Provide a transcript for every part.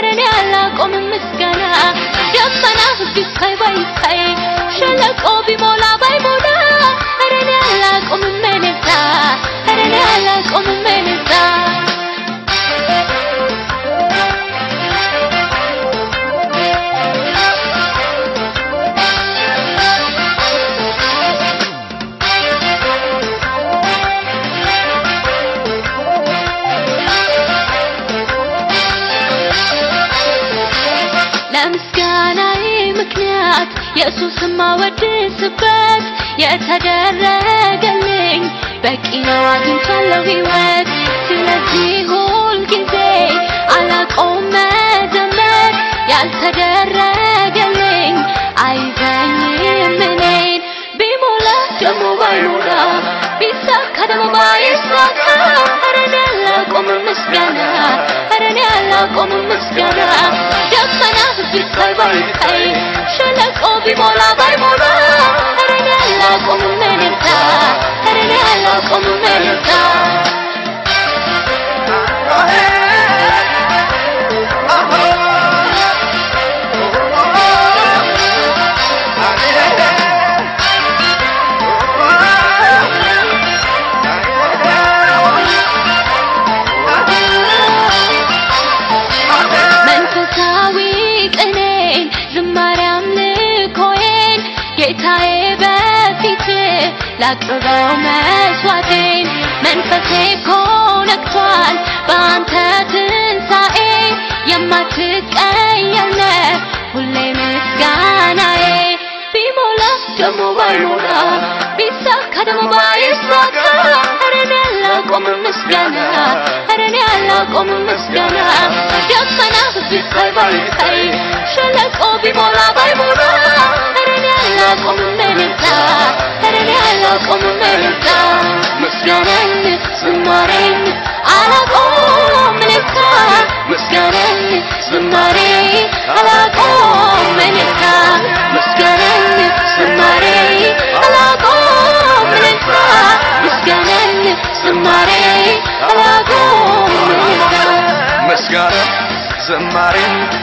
ኧረ እኔ አላቆምም ምስጋና ደመና ቢታይ ባይታይ ሸለቆ ቢሞላ ባይሞላ ኧረ እኔ አላቆምም እልልታ ኧረ እኔ አላቆምም እልልታ ለምስጋናዬ ምክንያት ኢየሱስን ማወድስበት የተደረገልኝ በቂ ነው አግኝቻለሁ ሕይወት ስለዚህ ሁል ጊዜ አላቆም መዘመር ያልተደረገልኝ አይዘኝም እኔን ቢሞላ ደግሞ ባይሞላ ቢሳካ ደግሞ ባይሳካ ኧረ እኔ አላቆምም ምስጋና ኧረ እኔ አላቆምም ምስጋና ደመና ቢታይ ባይታይ ሸለቆ ቢሞላ ባይሞላ ኧረ እኔ አላቆምም እልልታ ኧረ እኔ አላቆምም እልልታ መንፈሳዊ ቅኔን ዝማሬ አምልኮዬን ጌታዬ በፊት ላቅርበው መስዋዕቴን መንፈሴ እኮ ነግቷል በአንተ ትንሣኤ የማትቀየር ነህ ሁሌ ምስጋናዬ ቢሞላ ደግሞ ባይሞላ ቢሳካ ደግሞ ባይሳካ ኧረ እኔ አላቆምም ምስጋና ኧረ እኔ አላቆምም ምስጋና ደመና ቢታይ ባይታይ ሸለቆ ቢሞላ ባይሞላ ኧረ እኔ አላቆምም እልልታ ኧረ እኔ አላቆምም እልልታ ምስጋናን ዝማሬን አላቆም እልልታ ምስጋናን ዝማሬ አላቆም እልልታ ምስጋናን ዝማሬ አላቆም እልልታ ምስጋናን ዝማሬ አላቆም እልልታ ምስጋና ዝማሬ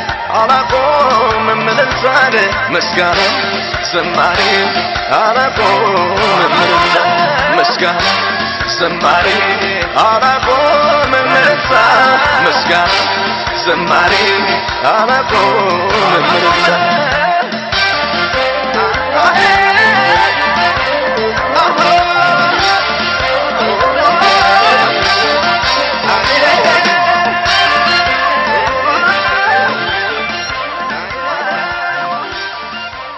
አላቆምም እልልታን ምስጋና ዝማሬ አላቆምም እልልታ ምስጋና ዝማሬ አላቆምም እልልታ ምስጋና ዝማሬ አላቆምም እልልታ